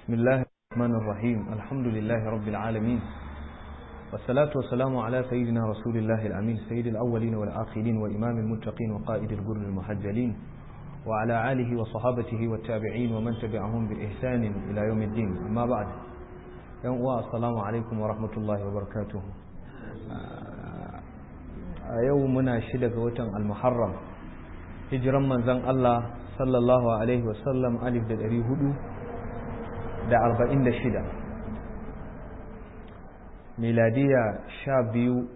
بسم الله الرحمن الرحيم الحمد لله رب العالمين والصلاة والسلام على سيدنا رسول الله الأمين سيد الأولين والآخرين وإمام المتقين وقائد الجر المحجلين وعلى آله وصحابته والتابعين ومن تبعهم بإحسان إلى يوم الدين أما بعد يوم السلام عليكم ورحمة الله وبركاته يومنا شدة وتن المحرم hijiran manzon Allah sallallahu alaihi wasallam alif da ɗari hudu da arba'in da shida miladiya sha biyu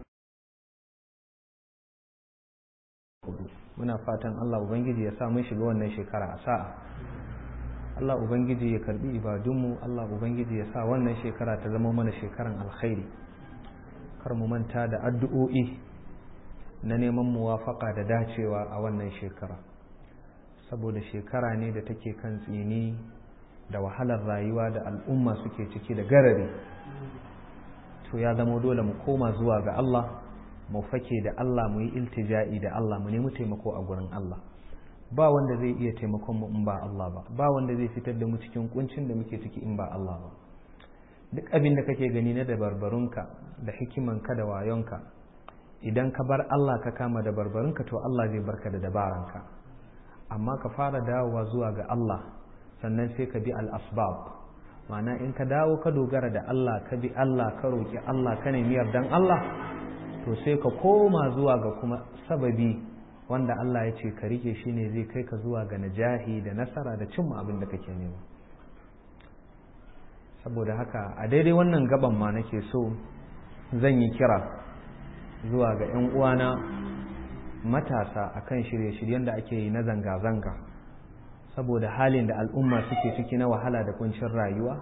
muna fatan Allah Ubangiji ya sa mun shiga wannan shekara a sa'a Allah Ubangiji ya karbi ibadunmu Allah Ubangiji ya sa wannan shekara ta zama mana shekaran alkhairi kar mu manta da addu'o'i na neman muwafaka da dacewa a wannan shekara saboda shekara ne da take kan tsini da wahalar rayuwa da al'umma suke ciki da garari to ya zama dole mu koma zuwa ga Allah mu fake da Allah mu yi iltija'i da Allah mu nemi taimako a gurin Allah ba wanda zai iya taimakon mu in ba Allah ba ba wanda zai fitar da mu cikin kuncin da muke ciki in ba Allah ba duk abin da kake gani na dabarbarunka da hikimanka da wayonka idan ka bar Allah ka kama da barbarinka to Allah zai barka da dabaranka amma ka fara dawowa zuwa ga Allah sannan sai ka bi al-asbab ma'ana in ka dawo ka dogara da Allah ka bi Allah ka roki Allah ka nemi yardan Allah to sai ka koma zuwa ga kuma sababi wanda Allah ya ce ka rike shi ne zai kai ka zuwa ga najahi da nasara da cimma abin da kake nema saboda haka a daidai wannan gaban ma nake so zan yi kira zuwa ga 'yan uwana matasa akan shirye-shiryen da ake yi na zanga-zanga saboda halin da al'umma suke ciki na wahala da kuncin rayuwa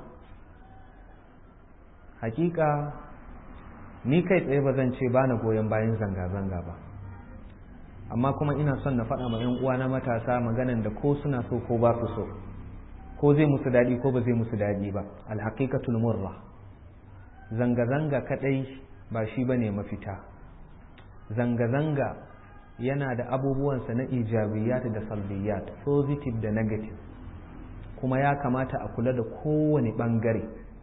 hakika ni kai tsaye ba zan ce ba na goyon bayan zanga-zanga ba amma kuma ina son na faɗa ma 'yan uwana matasa maganan da ko suna so ko ba su so ko zai musu daɗi ko ba zai musu daɗi ba alhaƙiƙatul murra zanga-zanga kaɗai ba shi ba ne mafita zanga-zanga yana da abubuwansa na ijabiyat da salbiyat positive da negative kuma ya kamata a kula da kowane ɓangare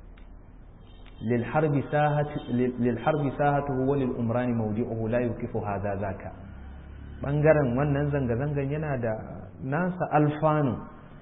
lilharbi sahatuhu wa lil'umrani maudi'uhu la yukifu haza zaka ɓangaren wannan zanga-zangan yana da nasa alfanu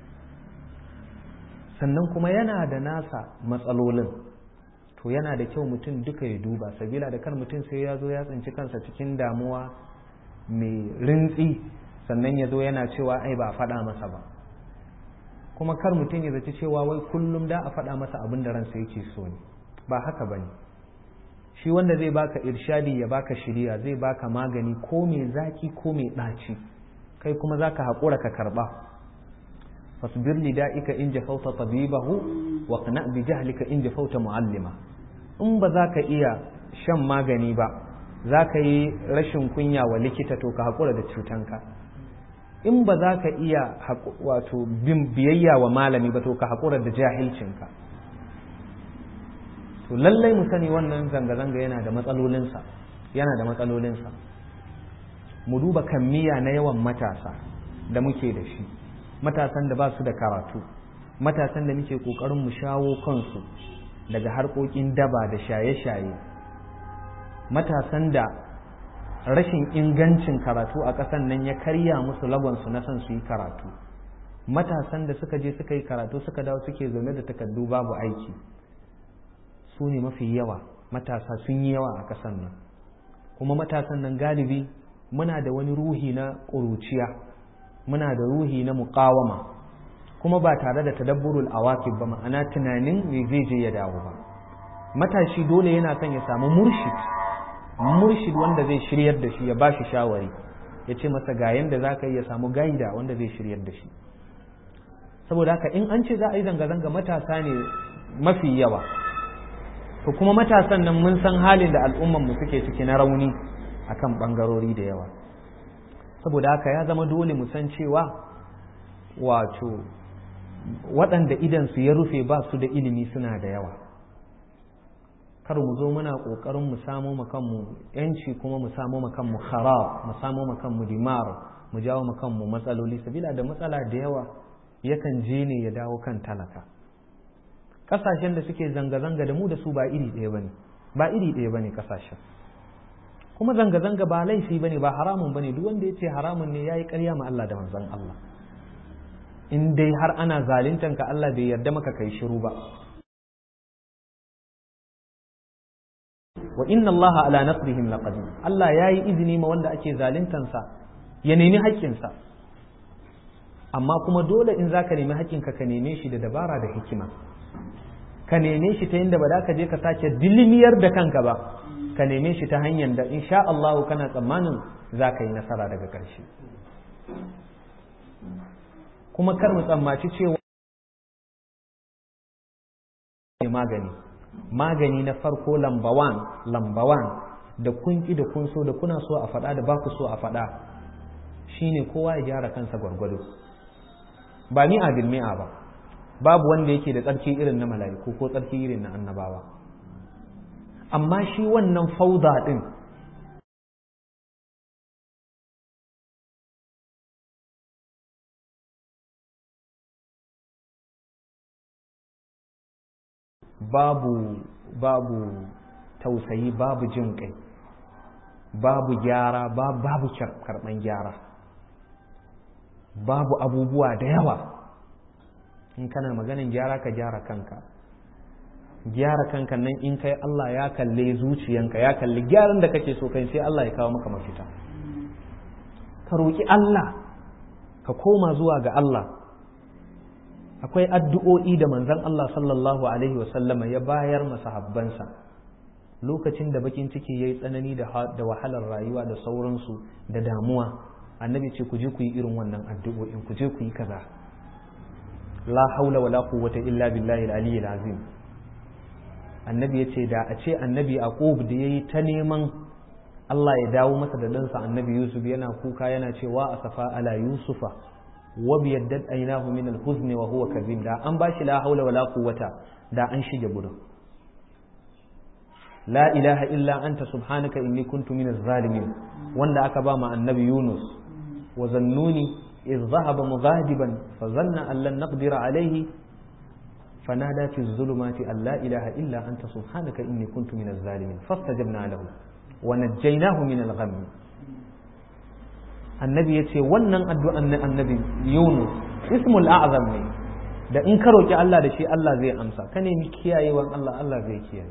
sannan kuma yana da nasa matsalolin to yana da kyau mutum duka ya duba sabila da kar mutum sai ya zo ya tsinci kansa cikin damuwa mai rintsi sannan ya zo yana cewa ai ba a faɗa masa ba kuma kar mutum ya zaci cewa wai kullum da a faɗa masa abin da ransa yake so ne ba haka ba ne shi wanda zai baka irshadi ya baka shiriya zai baka magani ko mai zaki ko mai ɗaci kai kuma zaka haƙura ka karɓa fasbir lida'ika in jafauta tabibahu wa qna bi jahlika in jafauta muallima in ba za ka iya shan magani ba za ka yi rashin kunya wa likita to ka haƙura da cutanka in ba za ka iya wato biyayya wa malami ba to ka haƙura da jahilcinka to lallai mu sani wannan zanga-zanga yana da matsalolinsa yana da matsalolinsa mu duba kammiya na yawan matasa da muke da shi matasan da ba su da karatu matasan da muke ƙoƙarin mu shawo kansu daga harkokin daba da shaye-shaye matasan da rashin ingancin karatu a ƙasan nan ya karya musu lagonsu na son su yi karatu matasan da suka je suka yi karatu suka dawo suke zaune da takardu babu aiki su ne mafi yawa matasa sun yi yawa a ƙasan nan kuma matasan nan galibi muna da wani ruhi na ƙuruciya muna da ruhi na muƙawama kuma ba tare da tadabburul awakib ba ma'ana tunanin me zai je ya dawo ba matashi dole yana son ya samu murshid murshid wanda zai shiryar da shi ya ba shi shawari ya ce masa ga yanda za ka yi ya samu gaida wanda zai shiryar da shi saboda haka in an ce za a yi zanga-zanga matasa ne mafi yawa to kuma matasan nan mun san halin da al'ummanmu suke ciki na rauni akan bangarori da yawa saboda haka ya zama dole mu san cewa wato waɗanda idansu ya rufe ba su da ilimi suna da yawa kar mu zo muna ƙoƙarin mu samo kanmu yanci kuma mu samo kanmu kharab mu samo kanmu dimar mu jawo kanmu matsaloli sabila da matsala da yawa yakan je ne ya dawo kan talaka kasashen da suke zanga-zanga da mu da su ba iri ɗaya bane ba iri ɗaya bane kasashen kuma zanga-zanga ba laifi bane ba haramun bane duk wanda ya ce haramun ne yayi ƙarya ma Allah da manzon Allah in dai har ana zaluntan ka Allah bai yarda maka kai shiru ba wa inna Allah ala nasrihim laqadir Allah yayi izini ma wanda ake zaluntan sa ya nemi haƙƙinsa amma kuma dole in zaka nemi haƙƙinka ka neme shi da dabara da hikima ka neme shi ta yadda ba za ka je ka sake dilimiyar da kanka ba ka neme shi ta hanyar da insha Allah kana tsammanin za ka yi nasara daga ƙarshe kuma kar mu tsammaci cewa magani magani na farko lamba wan lamba wan da kun ki da kun so da kuna so a faɗa da ba ku so a faɗa shine kowa ya gyara kansa gwargwado ba ni a mi'a ba babu wanda yake da tsarki irin na mala'iku ko tsarki irin na annabawa amma shi wannan fauda din babu babu tausayi babu jin kai babu gyara babu karɓan gyara babu abubuwa da yawa in kana maganin gyara ka gyara kanka gyara kanka nan in kai Allah ya kalle zuciyanka ya kalli gyaran da kake so kai sai Allah ya kawo maka mafita ka roƙi Allah ka koma zuwa ga Allah akwai addu'o'i da manzon Allah sallallahu alaihi wasallama ya bayar masahabbansa lokacin da bakin ciki yayi tsanani da wahalar rayuwa da sauransu da damuwa annabi ce ku je ku yi irin wannan addu'o'in ku je ku yi kaza la haula wala quwwata illa billahi al-aliyyil azim annabi yace da a ce annabi aqub da yayi ta neman Allah ya dawo masa da ɗansa annabi yusuf yana kuka yana cewa asafa ala yusufa wa biyaddat aynahu min al-huzn wa huwa kazim da an bashi la haula wala quwwata da an shige gurin la ilaha illa anta subhanaka inni kuntu min zalimin wanda aka ba ma annabi yunus wa zannuni إذ ذهب مغاضبا فظن أن لن نقدر عليه فنادى في الظلمات أن لا إله إلا أنت سبحانك إني كنت من الظالمين فاستجبنا له ونجيناه من الغم النبي يتي wannan addu'an na annabi Yunus ismul a'zam ne da in ka roki Allah da shi Allah zai amsa ka nemi kiyayewan Allah Allah zai kiyaye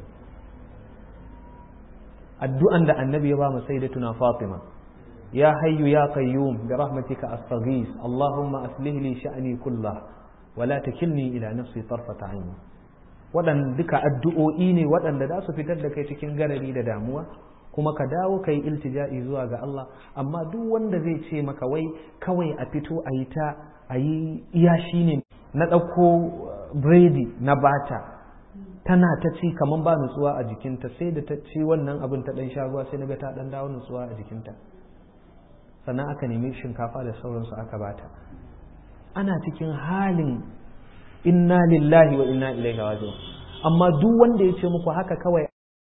addu'an da annabi ya ba mu sayyidatuna Fatima يا حي يا قيوم برحمتك أستغيث اللهم أصلح لي شأني كله ولا تكلني إلى نفسي طرفة عين waɗanda duka addu'o'i ne waɗanda za su fitar da kai cikin garari da damuwa kuma ka dawo ka yi iltija'i zuwa ga Allah amma duk wanda zai ce maka wai kawai a fito a yi ta a yi iya shi ne na ɗauko biredi na bata tana ta ci kamar ba nutsuwa a jikinta sai da ta ci wannan abin ta ɗan sha ruwa sai na ga ta ɗan dawo nutsuwa a jikinta sannan aka nemi shinkafa da sauransu aka bata ana cikin halin inna lillahi wa inna ilaihi raji'un amma duk wanda ya ce muku haka kawai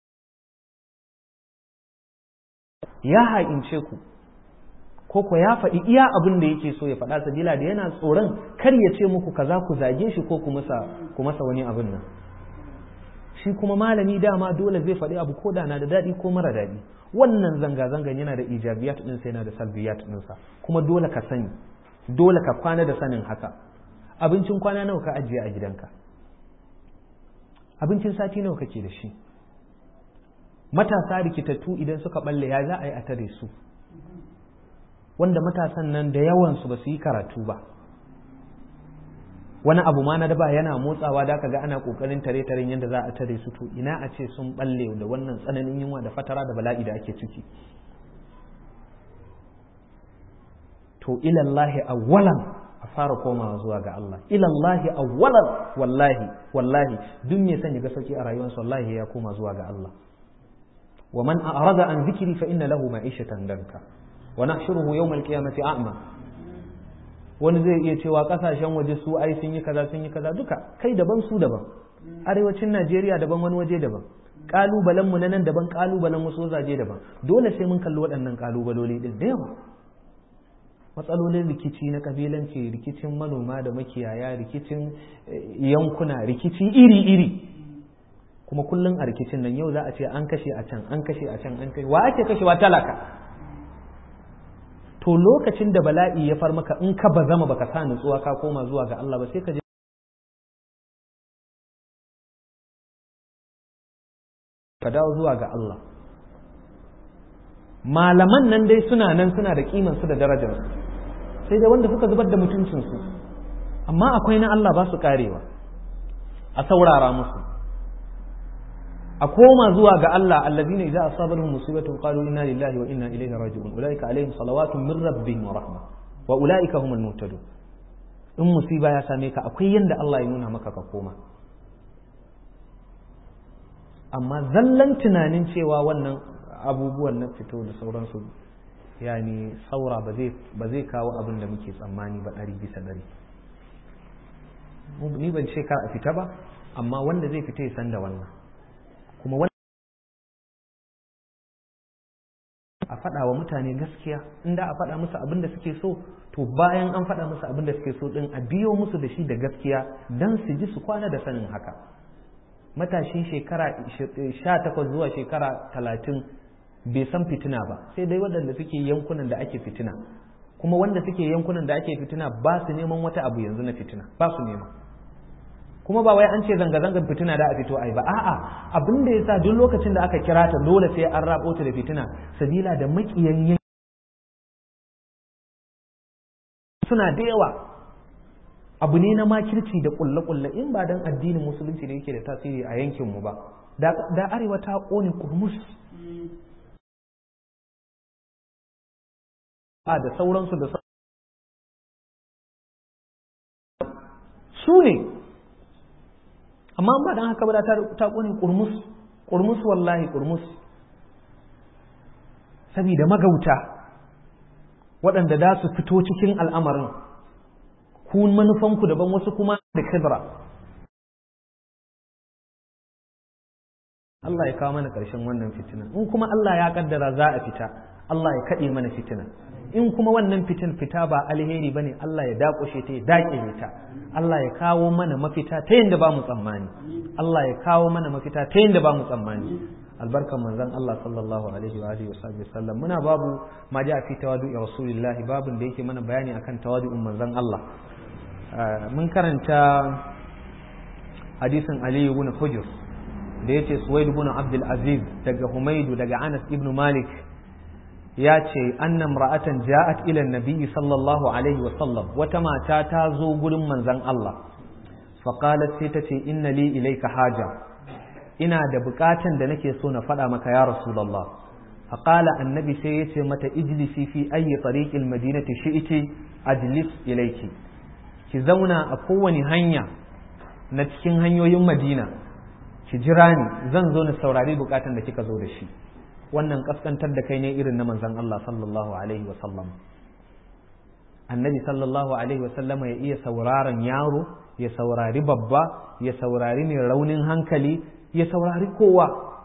ya haƙince ku ko ko ya faɗi iya abin da yake so ya faɗa sabila da yana tsoron kar ya ce muku kaza ku zage shi ko ku masa ku masa wani abin nan shi kuma malami dama dole zai faɗi abu ko da na da daɗi ko mara daɗi wannan zanga-zangan yana da ijabiyat ɗinsa yana da salbiyat ɗinsa kuma dole ka sani dole ka kwana da sanin haka abincin kwana nawa ka ajiye a gidanka abincin sati nawa kake da shi matasa rikitattu idan suka balle ya za a yi a tare su wanda matasan nan da yawansu ba su yi karatu ba wani abu ma na daba yana motsawa da ga ana kokarin tare taren yadda za a tare su to ina a ce sun balle da wannan tsananin yunwa da fatara da bala'i da ake ciki to ilallahi awwalan a fara komawa zuwa ga Allah ilallahi awwalan wallahi wallahi duk me son ya ga sauki a rayuwarsa wallahi ya koma zuwa ga Allah wa man a'rada an zikri fa inna lahu ma'ishatan danka wa nahshuruhu yawm al-qiyamati a'ma wani zai iya cewa kasashen waje su ai sun yi kaza sun yi kaza duka kai daban su daban arewacin Najeriya daban wani waje daban kalubalen mu na nan daban kalubalen wasu wazaje daban dole sai mun kalli waɗannan kalubaloli din da yawa matsalolin rikici na kabilanci rikicin manoma da makiyaya rikicin yankuna rikici iri-iri kuma kullum a rikicin nan yau za a ce an kashe a can an kashe a can an kashe wa ake kashewa talaka to lokacin da bala'i ya far maka in ka ba zama baka sa nutsuwa ka koma zuwa ga Allah ba sai ka je ka dawo zuwa ga Allah malaman nan dai suna nan suna da kiman su da darajar su sai dai wanda suka zubar da mutuncin su amma akwai na Allah ba su karewa a saurara musu a koma zuwa ga Allah allazina idza asabatuhum musibatun qalu inna lillahi wa inna ilaihi raji'un ulaika alaihim salawatun min rabbihim wa rahma wa ulaika humul muhtadun in musiba ya same ka akwai yanda Allah ya nuna maka ka koma amma zallan tunanin cewa wannan abubuwan na fito da sauransu yani saura ba zai kawo abin da muke tsammani ba ɗari bisa ɗari ni ban ce kar a fita ba amma wanda zai fita ya san da wannan kuma a faɗa wa mutane gaskiya inda a faɗa musu abin da suke so to bayan an faɗa musu abin da suke so ɗin a biyo musu da shi da gaskiya don su ji su kwana da sanin haka matashin shekara sha takwas zuwa shekara talatin bai san fitina ba sai dai waɗanda suke yankunan da ake fitina kuma wanda suke yankunan da ake fitina ba su neman wata abu yanzu na fitina ba su nema kuma ba wai an ce zanga-zangar fitina da a fito ai ba a'a abin da yasa duk lokacin da aka kira ta dole sai an rabo ta da fitina sabila da makiyan suna da yawa abu ne na makirci da kulle-kulle in ba dan addinin musulunci da yake da tasiri a yankinmu ba da arewa ta ƙone kurmus a da sauransu da su ne amma ba dan haka ba da ta ƙone kurmus kurmus wallahi kurmus saboda magauta waɗanda da su fito cikin al'amarin ku manufanku daban wasu kuma da kibra Allah ya kawo mana ƙarshen wannan fitina in kuma Allah ya kaddara za a fita Allah ya kaɗe mana fitina in kuma wannan fitin fita ba alheri bane Allah ya dakushe ta ya daƙile ta Allah ya kawo mana mafita ta yadda ba mu tsammani Allah ya kawo mana mafita ta yadda ba mu tsammani albarkan manzon Allah sallallahu alaihi wa alihi wa sallam muna babu ma ja fi tawadu'i rasulillahi babun da yake mana bayani akan tawadu'un manzon Allah mun karanta hadisin Ali ibn Hujr da yace Suwaid ibn Abdul Aziz daga Humaydu daga Anas ibn Malik ya ce annam ra'atan ja'at ila nabiyyi sallallahu alaihi wa sallam wata mata ta zo gurin manzon Allah faqalat sai ta ce inna li ilayka haja ina da bukatan da nake so na faɗa maka ya rasulullah faqala annabi sai yace mata ijlisi fi ayyi tariqil madinati shi'ti ajlis ilayki ki zauna a kowane hanya na cikin hanyoyin madina ki jira ni zan zo na saurari bukatan da kika zo da shi wannan kaskantar da kai ne irin na manzon Allah sallallahu alaihi wa sallam annabi sallallahu alaihi wa sallama ya iya sauraron yaro ya saurari babba ya saurari mai raunin hankali ya saurari kowa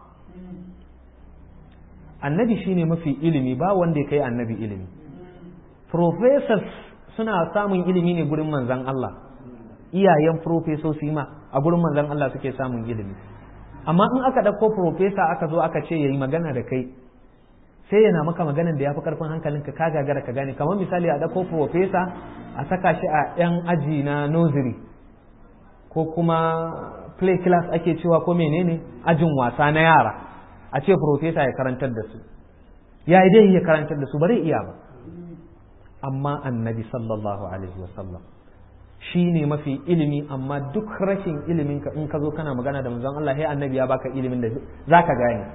annabi shine mafi ilimi ba wanda ya kai annabi ilimi professors suna samun ilimi ne gurin manzan Allah iyayen profesoci ma a gurin manzan Allah suke samun ilimi amma in aka ɗauko profesa aka zo aka ce ya yi magana da kai sai yana maka maganan da ya fi ƙarfin hankalinka ka gagara ka gane kamar misali a ɗauko profesa a saka shi a 'yan aji na nursery ko kuma play class ake cewa ko menene ajin wasa na yara a ce profesa ya karantar da su ya yi dai ya karantar da su bare iya ba amma annabi sallallahu alaihi wasallam shi ne mafi ilimi amma duk rashin ilimin ka in ka zo kana magana da manzon Allah sai annabi ya baka ilimin da zaka gane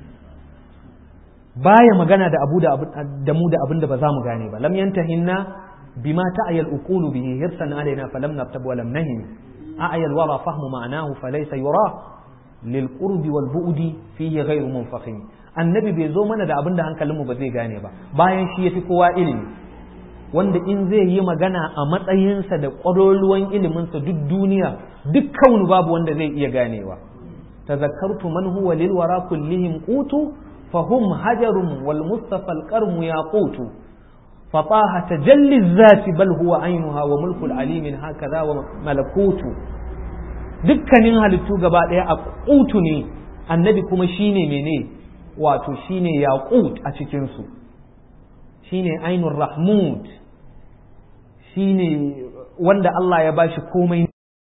baya magana da abu da mu da abin da ba za mu gane ba lam yantahinna bima ta'ayal uqulu bihi hirsan alaina falam naftab wa lam nahim a'ayal wara fahmu ma'anahu falaysa yura lil qurbi wal bu'di fihi ghayru munfahim annabi bai zo mana da abin da hankalinmu ba zai gane ba bayan shi yafi kowa ilimi wanda in zai yi magana a matsayinsa da ƙwararruwan iliminsa duk duniya duk kaunu babu wanda zai iya ganewa tazakkartu man huwa lil wara kullihim qutu fahum hajarun wal mustafa al qarmu yaqutu فطاها تجلي الذات بل هو عينها وملك العليم هكذا وملكوت dukkanin halittu gaba ɗaya a ƙutu ne annabi kuma shine mene wato shine yaqut a cikinsu shine ainur rahmud shine wanda Allah ya bashi komai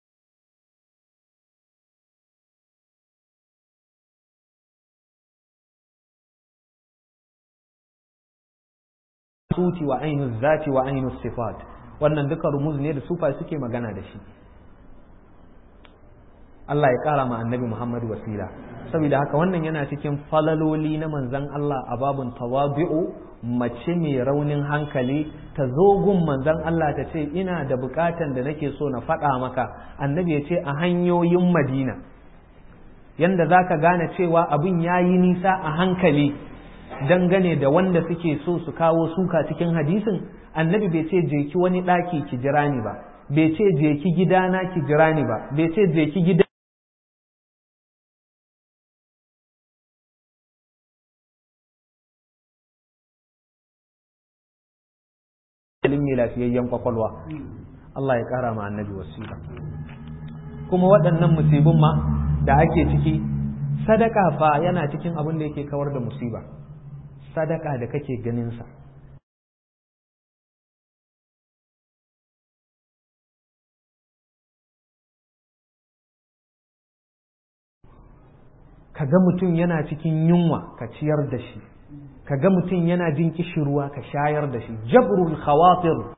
suti wa ainu zati wa ainu sifat wannan duka rumuz ne da sufa suke magana da shi Allah ya kara ma annabi Muhammadu wasila saboda haka wannan yana cikin falaloli na manzan Allah a babun tawabi'u mace mai raunin hankali ta zo gun manzan Allah ta ce ina da bukatan da nake so na faɗa maka annabi ya ce a hanyoyin madina yanda za ka gane cewa abin ya yi nisa a hankali dangane da wanda suke so su kawo suka cikin hadisin annabi bai ce je ki wani ɗaki ki jira ni ba bai ce je ki gidana ki jira ni ba bai ce je ki gida mai lafiyayyen kwakwalwa Allah ya ƙara ma annabi wasila kuma waɗannan musibin ma da ake ciki sadaka fa yana cikin abin da yake kawar da musiba sadaka da kake ganinsa ka ga mutum yana cikin yunwa ka ciyar da shi ka ga mutum yana jin kishirwa ka shayar da shi jabrul khawatir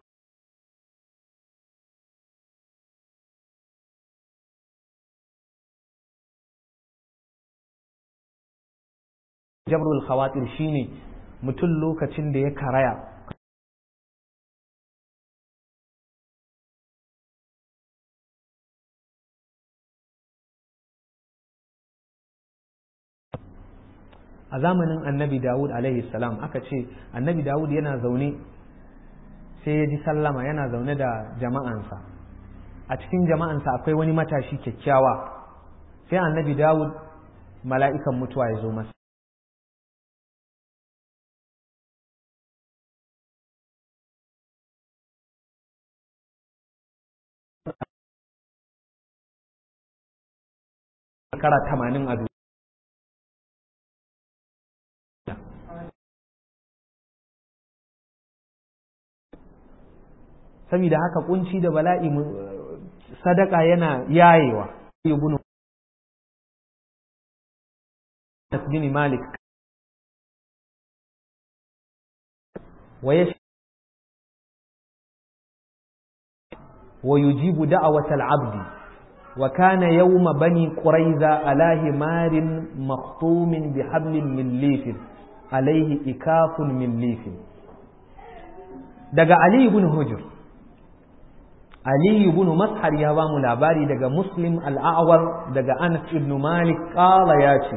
jabrul khawatir shine mutum lokacin da ya karaya a zamanin annabi dawud alaihi salam aka ce annabi dawud yana zaune sai ya ji sallama yana zaune da jama'ansa a cikin jama'ansa akwai wani matashi kyakkyawa sai annabi dawud mala'ikan mutuwa ya zo masa shekara tamanin a saboda haka kunci da bala'i sadaka yana yayewa ibnu bin malik wa yash wa yujibu da'wat al-'abd wa kana yawma bani quraiza ala himarin makhtumin bihablin min lifin alayhi ikafun min lifin daga ali ibn hujr Ali ibn Mashar ya ba mu labari daga Muslim al'awar daga Anas ibn Malik ƙala ya ce,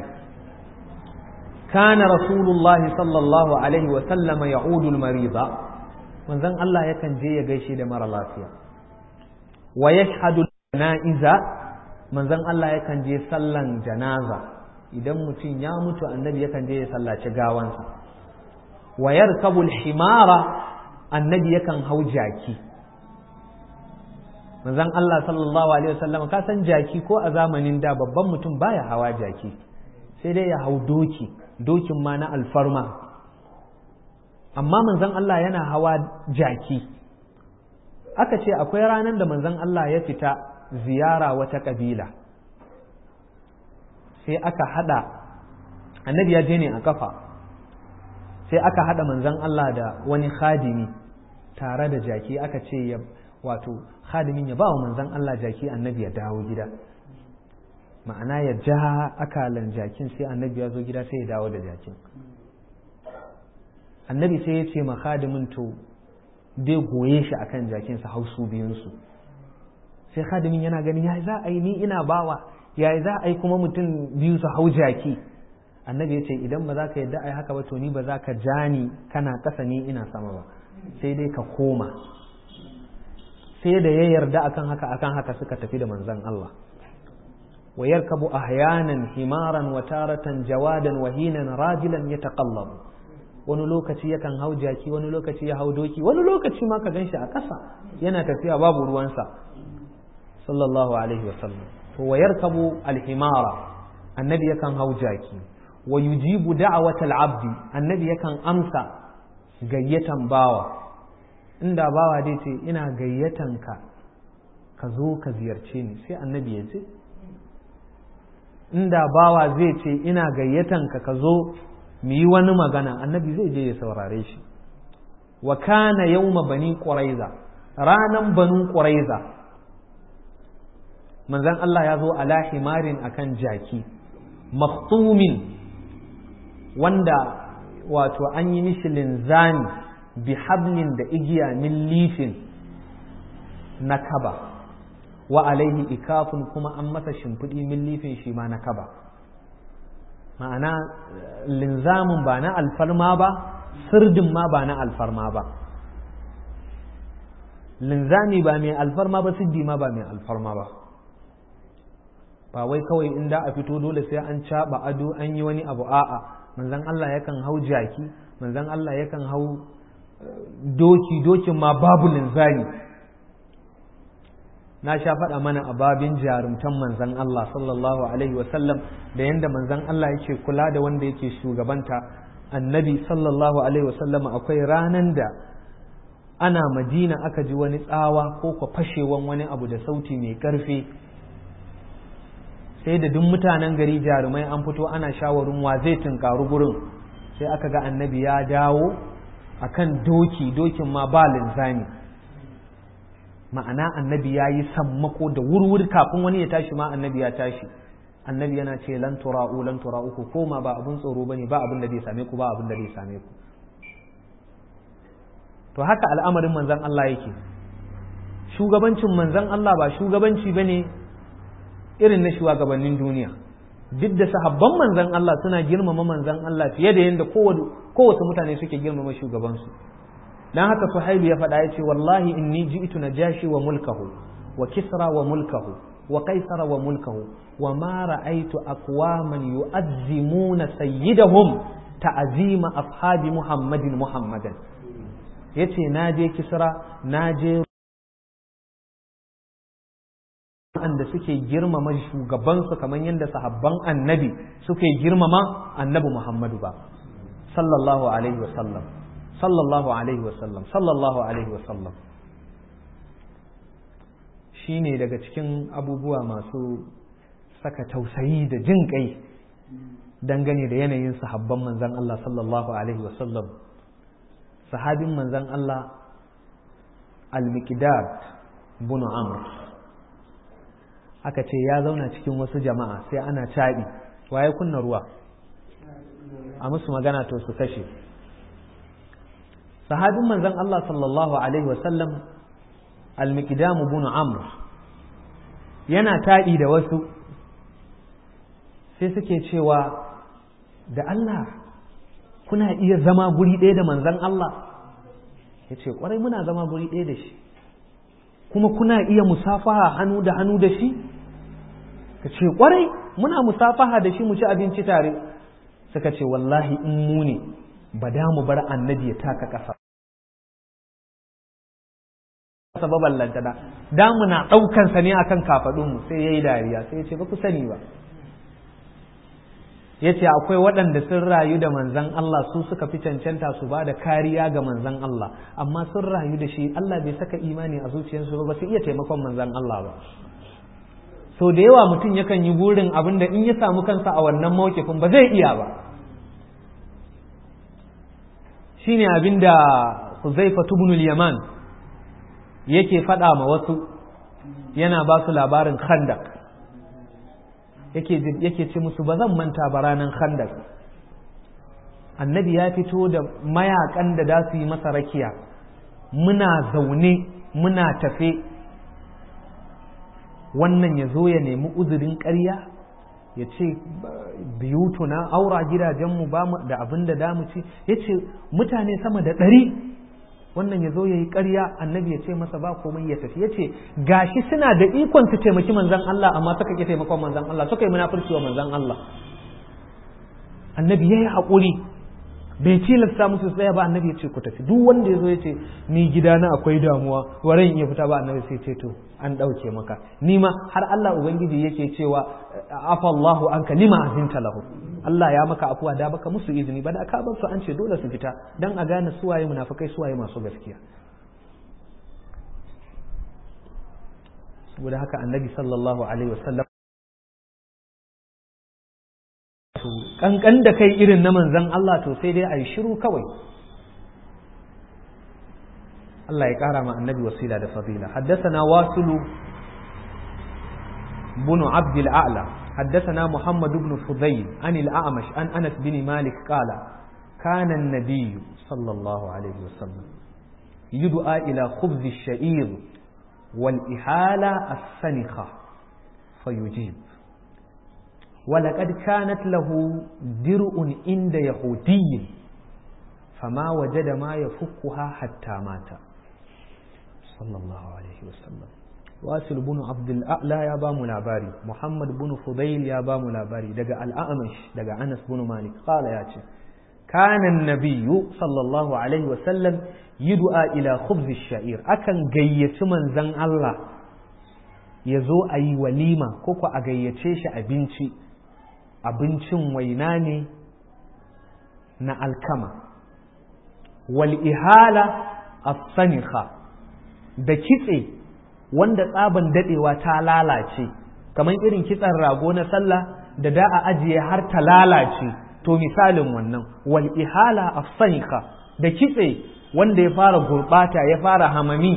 Kana Rasulullahi sallallahu Alaihi wasallama ya udul mariza, manzon Allah yakan je ya gaishe da mara lafiya. Wa ya na'iza, manzon Allah yakan je sallan janaza, idan mutum ya mutu annabi yakan je ya sallaci gawansa. Wa yarkabul himara, annabi yakan hau jaki. manzon Allah sallallahu alaihi wasallam ka san jaki ko a zamanin da babban mutum baya hawa jaki sai dai ya hau doki dokin ma na alfarma amma manzon Allah yana hawa jaki aka ce akwai ranar da manzon Allah ya fita ziyara wata kabila sai aka hada annabi ya je ne a kafa sai aka hada manzon Allah da wani khadimi tare da jaki aka ce ya wato khadimin ya ba wa manzan Allah jaki annabi ya dawo gida ma'ana ya ja akalan jakin sai annabi ya zo gida sai ya dawo da jakin annabi sai ya ce ma khadimin to dai goye shi akan jakin sa hausu biyunsu sai khadimin yana gani ya za a yi ni ina bawa ya za a yi kuma mutum biyu su hau jaki annabi ya ce idan ba za ka yadda a yi haka ba to ni ba za ka ja ni kana ƙasa ni ina sama ba sai dai ka koma sai da ya yarda akan haka akan haka suka tafi da manzon Allah wa yarkabu ahyanan himaran wa taratan jawadan wa hinan rajilan yataqallabu wani lokaci yakan hau jaki wani lokaci ya hau doki wani lokaci ma ka gan shi a ƙasa yana tafiya babu ruwansa sallallahu alaihi wasallam to wa yarkabu alhimara annabi yakan hau jaki wa yujibu da'watal abdi annabi yakan amsa gayyatan bawa inda bawa dai ce ina gayyatan ka ka zo ka ziyarce ni sai annabi ya ce inda bawa zai ce ina gayyatan ka ka zo mu yi wani magana annabi zai je ya saurare shi wa kana yawma bani quraiza ranan banu quraiza manzon Allah ya zo ala himarin akan jaki maktumin wanda wato an yi mishi linzami bi hablin da igiya min lifin na kaba wa alaihi ikafun kuma an masa shimfiɗi min lifin shi ma na kaba ma'ana linzamin ba na alfarma ba sirdin ma ba na alfarma ba linzami ba mai alfarma ba siddi ma ba mai alfarma ba ba wai kawai in da a fito dole sai an caɓa ado an yi wani abu a'a manzan Allah yakan hau jaki manzan Allah yakan hau doki dokin ma babu linzami na sha faɗa mana a babin jarumtan manzan Allah sallallahu alaihi wasallam da yadda manzan Allah yake kula da wanda yake shugabanta annabi sallallahu alaihi wasallam akwai ranan da ana madina aka ji wani tsawa ko kwa fashewan wani abu da sauti mai ƙarfi sai da duk mutanen gari jarumai an fito ana shawarin wa zai tunkaru gurin sai aka ga annabi ya dawo akan doki dokin ma ba linzami ma'ana annabi ya yi sammako da wurwuri kafin wani ya tashi ma annabi ya tashi annabi yana ce lan tura'u lan tura'u ku koma ba abin tsoro bane ba abin da zai same ku ba abin da zai same ku to haka al'amarin manzon Allah yake shugabancin manzon Allah ba shugabanci bane irin na shugabannin duniya duk da sahabban manzon Allah suna girmama manzon Allah fiye da yadda kowace mutane suke girmama shugabansu dan haka suhailu ya faɗa ya ce wallahi inni ji'tu najashi wa mulkahu wa kisra wa mulkahu wa qaisara wa mulkahu wa ma ra'aytu aqwaman yu'azzimuna sayyidahum ta'zima ashabi muhammadin muhammadan yace naje kisra naje waɗanda suke girmama shugabansu kamar yadda sahabban annabi suke girmama annabi Muhammadu ba sallallahu alaihi wasallam sallallahu alaihi wasallam sallallahu alaihi wasallam shi ne daga cikin abubuwa masu saka tausayi da jin kai dangane da yanayin sahabban manzan Allah sallallahu alaihi wasallam sahabin manzan Allah al-miqdad bunu amr aka ce ya zauna cikin wasu jama'a sai ana caɓi waye kunna ruwa a musu magana to su kashe sahabin manzon Allah sallallahu alaihi wasallam al-miqdam ibn amr yana taɗi da wasu sai suke cewa da Allah kuna iya zama guri ɗaya da manzon Allah ya ce ƙwarai muna zama guri ɗaya da shi kuma kuna iya musafaha hannu da hannu da shi ka ce kwarai muna musafaha da shi mu ci abinci tare suka ce wallahi in mu ne ba da mu bar annabi ya taka ƙasa sababan lantana da muna ɗaukansa ne akan kafaɗinmu sai ya yi dariya sai ya ce ba ku sani ba ya ce akwai waɗanda sun rayu da manzan Allah su suka fi cancanta su ba da kariya ga manzan Allah amma sun rayu da shi Allah bai saka imani a zuciyarsu ba ba su iya taimakon manzan Allah ba so da yawa mutum yakan yi burin abin da in ya samu kansa a wannan mawkifin ba zai iya ba shine abin da Huzaifa ibn yaman yake faɗa ma wasu yana ba su labarin khandak yake ce musu ba zan manta ba ranar khandak annabi ya fito da mayakan da za su yi masa rakiya muna zaune muna tafe wannan ya zo ya nemi uzurin ƙarya ya ce biyutuna aura gidajenmu ba mu da abin da damu ci ya ce mutane sama da ɗari wannan ya zo ya yi ƙarya annabi ya ce masa ba komai ya tafi ya ce gashi suna da ikon su taimaki manzan Allah amma suka ƙi taimakon manzan Allah suka yi munafurci wa manzan Allah annabi ya yi haƙuri bai tilasta musu tsaya ba annabi ya ce ku tafi duk wanda ya zo ya ce ni gidana akwai damuwa waran iya fita ba annabi sai ce to an ɗauke maka ni ma har Allah ubangiji yake cewa afa Allahu anka lima azinta lahu Allah ya maka afuwa da baka musu izini ba da ka bar su an ce dole su fita dan a gane suwaye munafikai suwaye masu gaskiya saboda haka annabi sallallahu alaihi wasallam to kankan da kai irin na manzan Allah to sai dai a yi shiru kawai Allah ya kara ma annabi wasila da fadila haddathana wasilu بن عبد الأعلى حدثنا محمد بن فضيل عن الأعمش عن أنس بن مالك قال كان النبي صلى الله عليه وسلم يدعى إلى خبز الشعير والإحالة السنخة فيجيب ولقد كانت له درء عند يهودي فما وجد ما يفكها حتى مات صلى الله عليه وسلم wasil bin abdul a'la ya ba mu labari muhammad bin fudail ya ba mu labari daga al'amash daga anas bin malik qala ya ce kana nabiyyu sallallahu alaihi wa sallam yud'a ila khubz shair akan gayyaci manzon Allah ya zo a yi walima ko ko a gayyace shi abinci abincin waina ne na alkama wal ihala as-sanikha da kitse wanda tsaban dadewa ta lalace kamar irin kitsan rago na sallah da da a ajiye har ta lalace to misalin wannan wal ihala afsanika da kitse wanda ya fara gurbata ya fara hamami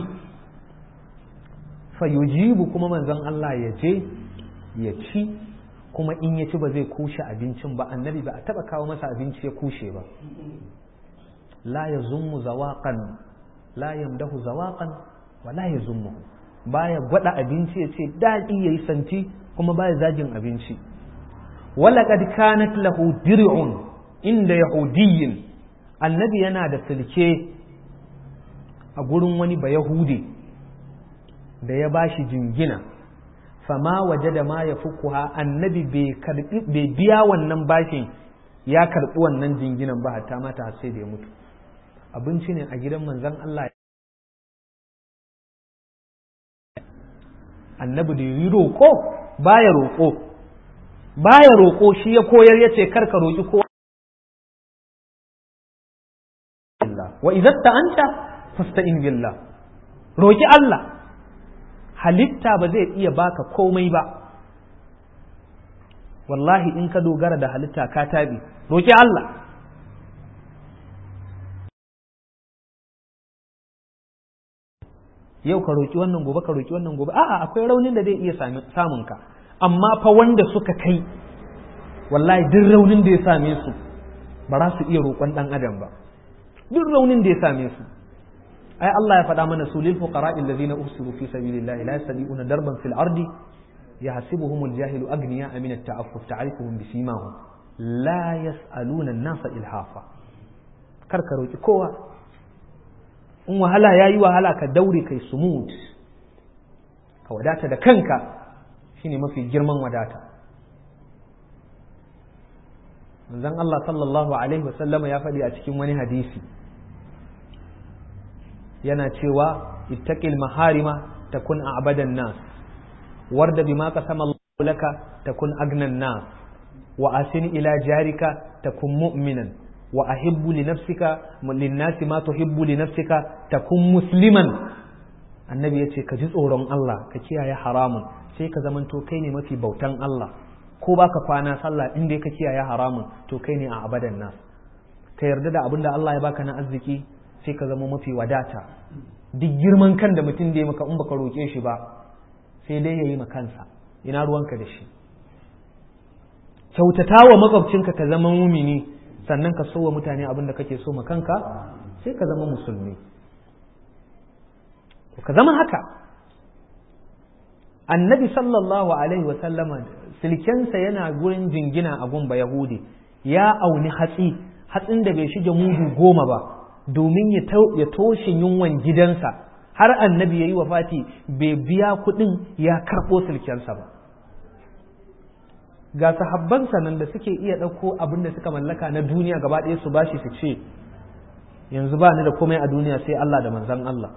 fa yujibu kuma manzon Allah ya je ya ci kuma in ya ci ba zai kushe abincin ba annabi ba a taba kawo masa abinci ya kushe ba la yazummu zawaqan la yamdahu zawaqan wa la yazummuhu baya gwada abinci ya ce daɗi ya yi santi kuma baya zagin abinci walaƙad kanat lahu dir'un inda yahudiyyin annabi yana da silke a gurin wani ba yahudi da ya bashi jingina fama waje da ma ya fukuha annabi bai biya wannan bashin ya karɓi wannan jinginan ba hatta mata sai da ya mutu abinci ne a gidan manzon Allah annabi da yi roƙo baya roƙo baya roƙo shi ya koyar ya ce karka roƙi ko wa idan anta fasta'in billah roƙi Allah halitta ba zai iya baka komai ba wallahi in ka dogara da halitta ka tabi roƙi Allah yau ka roƙi wannan gobe ka roƙi wannan gobe a'a akwai raunin da zai iya samun ka amma fa wanda suka kai wallahi duk raunin da ya same su ba za su iya roƙon ɗan adam ba duk raunin da ya same su ai Allah ya faɗa mana su lil fuqara allazina usiru fi sabilillahi la yastati'una darban fil ardi yahsibuhum al-jahilu aghniya min at-ta'affuf ta'rifuhum bisimahum la yas'aluna an-nasa ilhafa kar ka roƙi kowa in wahala ya yi wahala ka daure kai sumut ka wadata da kanka shine mafi girman wadata manzon Allah sallallahu alaihi wasallama ya faɗi a cikin wani hadisi yana cewa ittaqil maharima takun a'badan nas warda bima qasama Allah laka takun agnan nas wa asin ila jarika takun mu'minan wa ahibbu li nafsika linnasi ma tuhibbu li nafsika takun musliman annabi yace ka ji tsoron Allah ka kiyaye haramun sai ka zamanto kai ne mafi bautan Allah ko baka kwana sallah in dai ka kiyaye haramun to kai ne a abadan nas ka yarda da abin da Allah ya baka na arziki sai ka zama mafi wadata duk girman kan da mutum da ya maka in baka roke shi ba sai dai yayi ma kansa ina ruwanka da shi kyautata wa makwabcinka ka zama mumini sannan ka so wa mutane abin da kake so ma kanka sai ka zama musulmi ka zama haka annabi sallallahu alaihi wasallama silkensa yana gurin jingina a gumba yahudi ya auni hatsi hatsin da bai shige mudu goma ba domin ya toshe yunwan gidansa har annabi ya yi wafati bai biya kuɗin ya karɓo silkensa ba ga sahabbansa nan da suke iya ɗauko abin da suka mallaka na duniya gaba ɗaya su bashi su ce yanzu ba ni da komai a duniya sai Allah da manzan Allah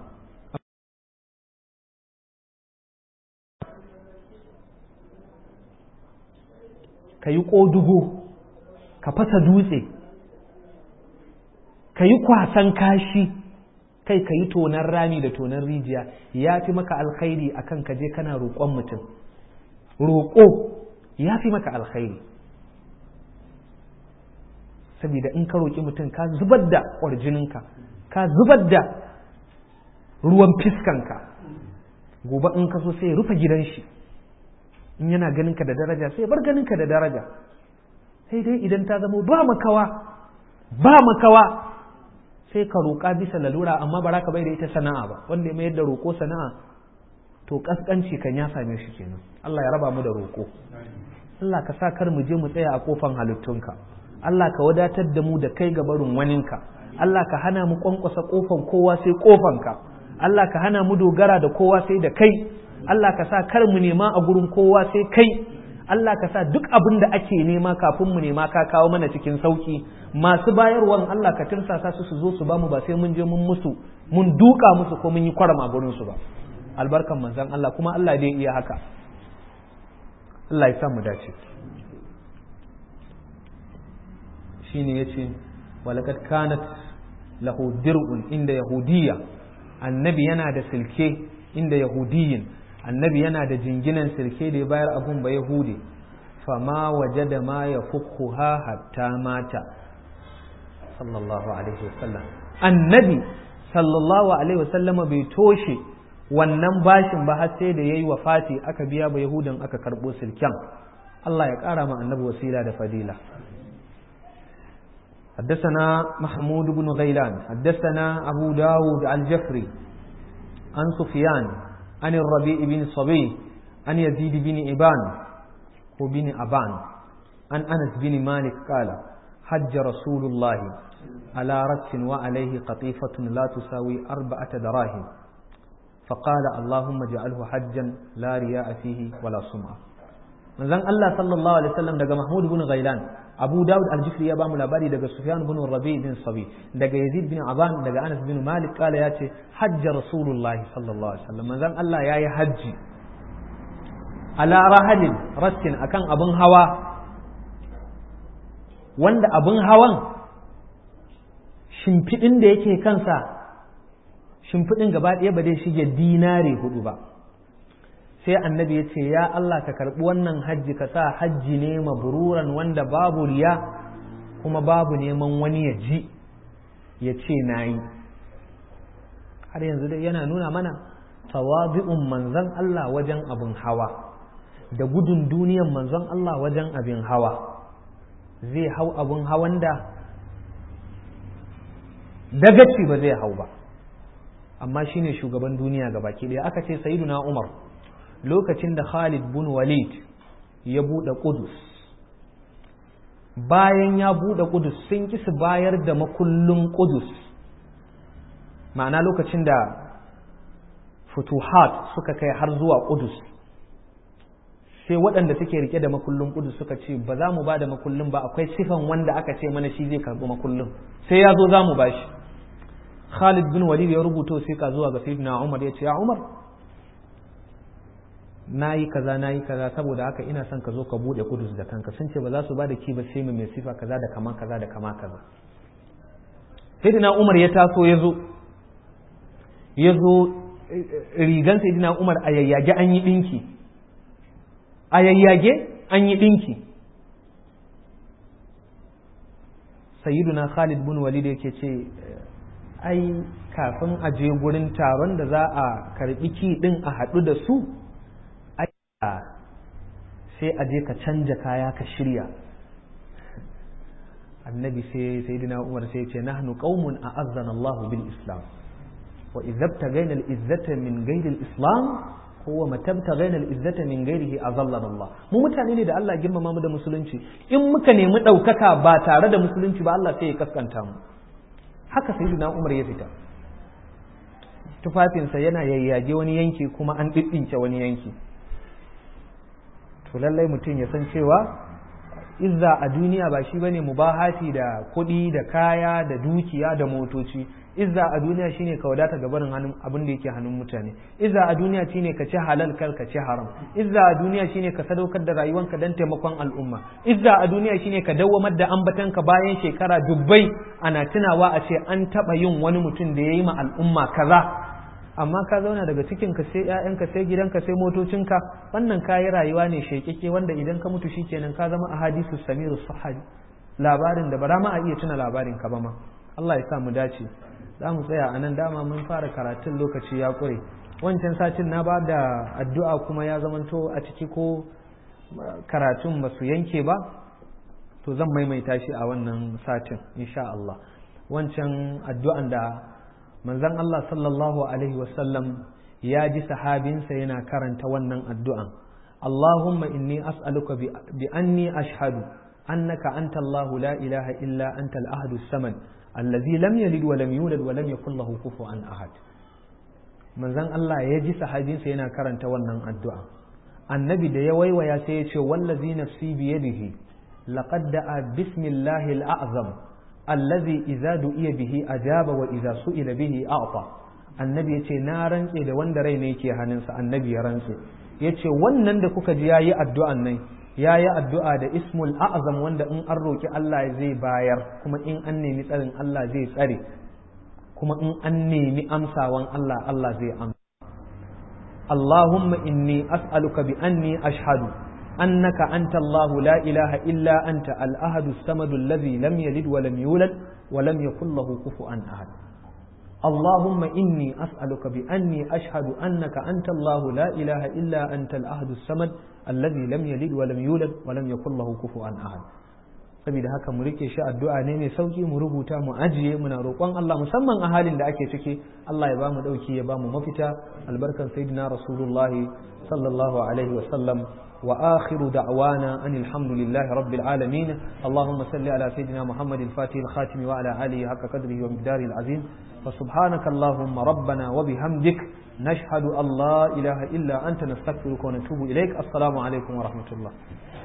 ka yi ƙodugo ka fasa dutse ka yi kwasan kashi kai ka yi tonan rami da tonan rijiya ya fi maka alkhairi akan ka je kana roƙon mutum roƙo ya fi maka alkhairi saboda in ka roƙi mutum ka zubar da ƙwarjininka ka zubar da ruwan fiskanka gobe in ka so sai rufe gidan shi in yana ganinka da daraja sai bar ganinka da daraja sai dai idan ta zama ba makawa ba makawa sai ka roƙa bisa lalura amma ba ka bai da ita sana'a ba wanda ya mayar da roƙo sana'a to kaskanci kan ya same shi kenan Allah ya raba mu da roƙo Allah ka sa kar mu je mu tsaya a kofan halittunka Allah ka wadatar da mu da kai ga barin waninka Allah ka hana mu kwankwasa kofan kowa sai kofanka Allah ka hana mu dogara da kowa sai da kai Allah ka sa kar mu nema a gurin kowa sai kai Allah ka sa duk abin da ake nema kafin mu nema ka kawo mana cikin sauki masu bayarwan Allah ka tirsasa su su zo su bamu ba sai mun je mun musu mun duka musu ko mun yi kwarama gurin su ba albarkan manzon Allah kuma Allah dai iya haka Allah ya sa mu dace shine yace walaqad kanat lahu dir'un inda yahudiyya annabi yana da silke inda yahudiyin annabi yana da jinginan silke da ya bayar abun ba yahudi fama wajada ma ya ha hatta mata sallallahu alaihi wasallam annabi sallallahu alaihi wasallama bai toshe wannan bashin ba har sai da yayi wafati aka biya ba yahudan aka karbo silken Allah ya kara ma annabi wasila da fadila حدثنا محمود بن غيلان حدثنا أبو داود الجفري عن سفيان عن الربيع بن صبي عن يزيد بن إبان وبن أبان عن أنس بن مالك قال حج رسول الله على رأس وعليه قطيفة لا تساوي أربعة دراهم فقال اللهم اجعله حجا لا رياء فيه ولا سمعة manzon Allah sallallahu alaihi wasallam daga Mahmud bin Ghailan Abu Dawud al-Jifri ya bamu labari daga Sufyan bin Rabi bin Sabi daga Yazid bin Aban daga Anas bin Malik kala ya ce hajja Rasulullahi sallallahu alaihi wasallam manzon Allah yayi hajji ala rahalin rassin akan abin hawa wanda abin hawan shimfiɗin da yake kansa shimfiɗin gaba ɗaya ba zai shige dinare hudu ba sai annabi ya ce ya Allah ka karɓi wannan hajji ka sa hajji ne mabururan wanda babu riya kuma babu neman wani ya ji ya ce na yi har yanzu dai yana nuna mana tawabi'un manzon Allah wajen abin hawa da gudun duniyan manzon Allah wajen abin hawa zai hau abin hawan da dagaci ba zai hau ba amma shine shugaban duniya ga baki ɗaya aka ce sayyiduna Umar lokacin da Khalid bin Walid ya buɗe Qudus bayan ya buɗe Qudus sun ki su bayar da makullin Qudus ma'ana lokacin da futuhat suka kai har zuwa Qudus sai waɗanda suke rike da makullin Qudus suka ce ba za mu ba da makullin ba akwai sifan wanda aka ce mana shi zai karɓi makullin sai ya zo za mu ba shi Khalid bin Walid ya rubuto sai ka zuwa ga Sayyidina Umar ya ce ya Umar na yi kaza na yi kaza saboda haka ina son ka zo ka bude kudus da kanka sun ce ba za su ba da ki ba sai mai sifa kaza da kama kaza da kama kaza sayyidina umar ya taso ya zo ya zo rigan sayyidina umar a yayyage an yi dinki a yayyage an yi dinki sayyiduna khalid bin walid yake ce ai kafin a je gurin taron da za a karbi ki din a haɗu da su sai a je ka canja kaya ka shirya annabi sai sayyidina umar sai ce nahnu qaumun a'azzana Allahu bil islam wa idza tagayna al izzata min ghayri al islam huwa matabta ghayna al izzata min ghayrihi azallana Allah mu mutane ne da Allah girmama mu da musulunci in muka nemi daukaka ba tare da musulunci ba Allah sai ya kaskanta mu haka sayyidina umar ya fita tufafinsa yana yayyage wani yanki kuma an ɗiɗɗinke wani yanki to lallai mutum ya san cewa izza a duniya ba shi bane mubahati da kuɗi da kaya da dukiya da motoci izza a duniya shine ka wadata ga barin hannun abin da yake hannun mutane izza a duniya shine ka ci halal kar ka ci haram izza a duniya shine ka sadaukar da rayuwanka dan taimakon al'umma izza a duniya shine ka dawwamar da ambatanka bayan shekara dubbai ana tunawa a ce an taba yin wani mutum da yayi ma al'umma kaza amma ka zauna daga cikin ka sai ƴaƴanka sai gidanka sai motocinka wannan kayi rayuwa ne shekeke wanda idan ka mutu shikenan ka zama ahadisu samiru sahabi labarin da ba ma a iya tuna labarin ka ba ma Allah ya sa mu dace za mu tsaya a nan dama mun fara karatun lokaci ya ƙure wancan satin na ba da addu'a kuma ya zamanto a ciki ko karatun ba su yanke ba to zan maimaita shi a wannan satin insha Allah wancan addu'an da manzon Allah sallallahu alaihi wasallam ya ji sahabinsa yana karanta wannan addu'an Allahumma inni as'aluka bi anni ashhadu annaka anta Allahu la ilaha illa anta al-ahadu samad allazi lam yalid wa lam yulad wa lam yakul lahu kufuwan ahad manzon Allah ya ji sahabinsa yana karanta wannan addu'a annabi da ya waiwaya sai ya ce wallazi nafsi bi yadihi laqad da'a bismillahi al-a'zam allazi idza du'iya bihi ajaba wa idza su'ila bihi a'ta annabi yace na rantse da wanda rai ne yake hannunsa annabi ya rantse yace wannan da kuka ji yayi addu'an nan ya yi addu'a da ismul a'azam wanda in an roƙi Allah zai bayar kuma in an nemi tsarin Allah zai tsare kuma in an nemi amsawan Allah Allah zai amsa Allahumma inni as'aluka bi anni ashhadu annaka anta Allah la ilaha illa anta al-ahadu as-samadu alladhi lam yalid wa lam yulad wa lam yakul lahu kufuwan ahad اللهم إني أسألك بأني أشهد أنك أنت الله لا إله إلا أنت الأحد الصمد الذي لم يلد ولم يولد ولم يكن له كفوا أحد saboda haka mu rike shi addu'a ne mai sauki mu rubuta mu ajiye muna roƙon Allah musamman a halin da ake ciki Allah ya bamu dauki ya bamu mafita albarkan sayyidina rasulullahi sallallahu alaihi wa sallam وآخر دعوانا أن الحمد لله رب العالمين اللهم صل على سيدنا محمد الفاتح الخاتم وعلى آله حق قدره ومقداره العظيم فسبحانك اللهم ربنا وبحمدك نشهد أن لا إله إلا أنت نستغفرك ونتوب إليك السلام عليكم ورحمة الله